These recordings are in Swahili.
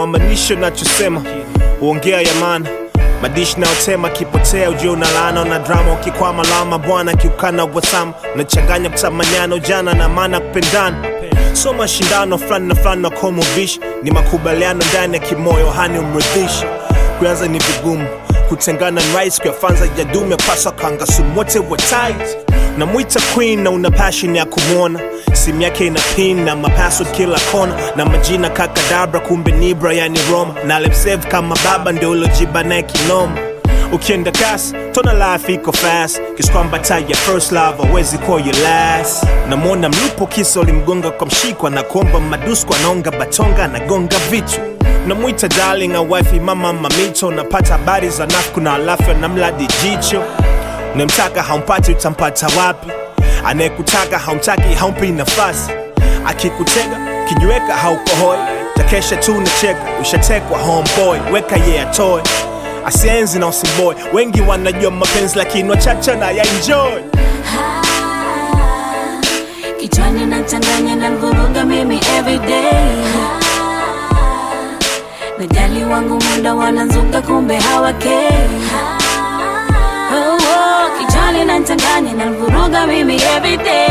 hawamanishi nachosema uongea ya maana madishi nayotema kipotea ujue una laana una drama ukikwama lama bwana kiukana wasama unachanganya kutamanyana ujana na maana kupendana so mashindano fulani na fulani na komovishi ni makubaliano ndani ya kimoyo hani umridhishi kuanza ni vigumu kutengana ni rahisi kuyafanza jadume paswa kangasumu wote wa tight namwita queen na una passion ya kumwona simu yake ina pin na mapassword kila kona na majina kakadabra kumbe nibra yani roma na lemsave kama baba ndio ulojiba naye kinoma ukienda kasi tona life iko fast kiskwamba ya first love awezi kuwa your last namwona mlupo kisa ulimgonga kwa mshikwa na kuomba madusko anaonga batonga anagonga vitu namwita darling a wifi mama mamito napata habari za nafku na alafu namladi jicho unamtaka haumpati utampata wapi anayekutaka haumtaki haumpi nafasi akikutega kijiweka haukohoi takesha tu nacheka ushatekwa homeboy weka ye yeah, atoe asienzi na usimboy wengi wanajua mapenzi lakini wachache na ya enjoy kichwani nachanganya na mvuruga mimi everyday najali wangu muda wananzuka kumbe hawakei oh, oh, kichwani nachanganya na mvuruga mimi everyday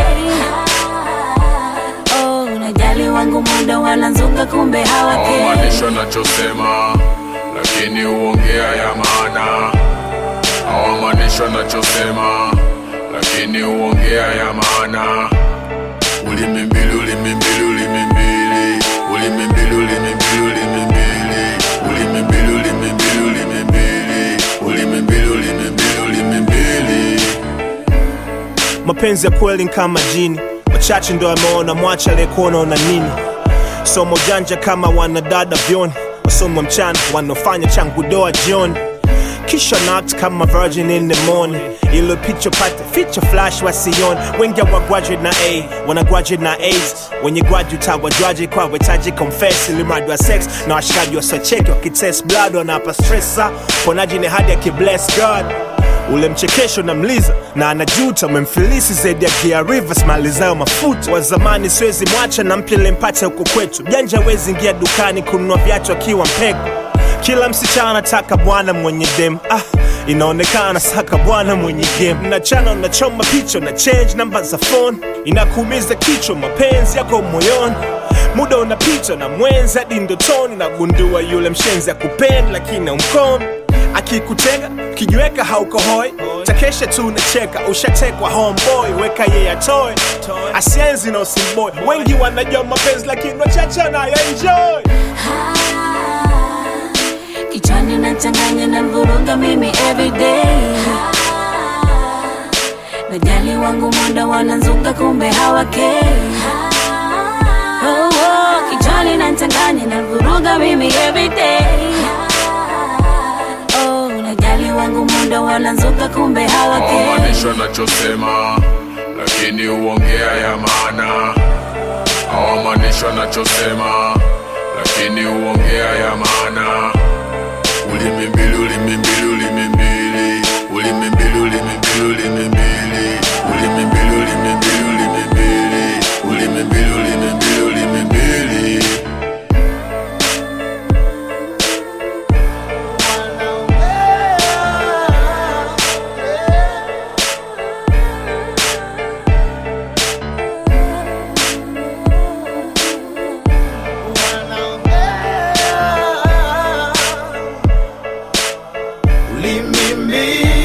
oh, najali wangu muda wananzuka kumbe hawakei hawamaanisha nachosema lakini huongea ya maana hawamaanisha nachosema lakini huongea ya maana ulimi mbili ulimi mbili ulimi mbili ulimi mbili ulimi mbili ulimi mbili ulimi mbili ulimi mbili ulimi mbili ulimi mbili ulimi mbili ulimi mbili mapenzi ya kweli ni kama jini wachache ndo ameona mwacha aliyekuona una nini somo janja kama wanadada vyoni wasomo mchana wanaofanya changu doa jioni kisha knocked kama virgin in the morning ilo picha pata feature flash wasioni wengi wa graduate na a wana graduate na aids wenye graduate hawajwaje kwa wetaji confess ili mradi wa sex na washikaji wasocheki wakitest blood wanapa stressa ponaji ni hadi akibless god ule mchekesho na mliza na anajuta umemfilisi zaidi ya Gia Rivers malizayo mafuta wa zamani siwezi mwacha na mpya lempata huko kwetu janja wezi ingia dukani kununua viatu akiwa mpego kila msichana anataka bwana mwenye dem ah, inaonekana saka bwana mwenye game nachana unachoma picha na change namba za phone inakuumiza kichwa mapenzi yako moyoni muda unapita na mwenzi hadi ndotoni nagundua yule mshenzi akupenda lakini umkomi akikutega kijiweka haukohoi takesha tu nacheka ushatekwa homeboy weka ye atoe asienzi na usimboy wengi wanajua mapenzi lakini wachache na enjoy kichwani nachanganya na mvuruga mimi everyday najali wangu muda wananzuka kumbe hawakei oh, oh, kichwani nachanganya na mvuruga mimi everyday oh, najali wangu muda wananzuka kumbe hawakei hawamaanisha nachosema lakini huongea ya maana hawamaanisha nachosema lakini huongea ya maana ulimi mbili ulimi mbili ulimi mbili ulimi mbili ulimi mbili ulimi mbili ulimi mbili ulimi mbili ulimi mbili ulimi mbili ulimi mbili ulimi mbili Ulimi mbili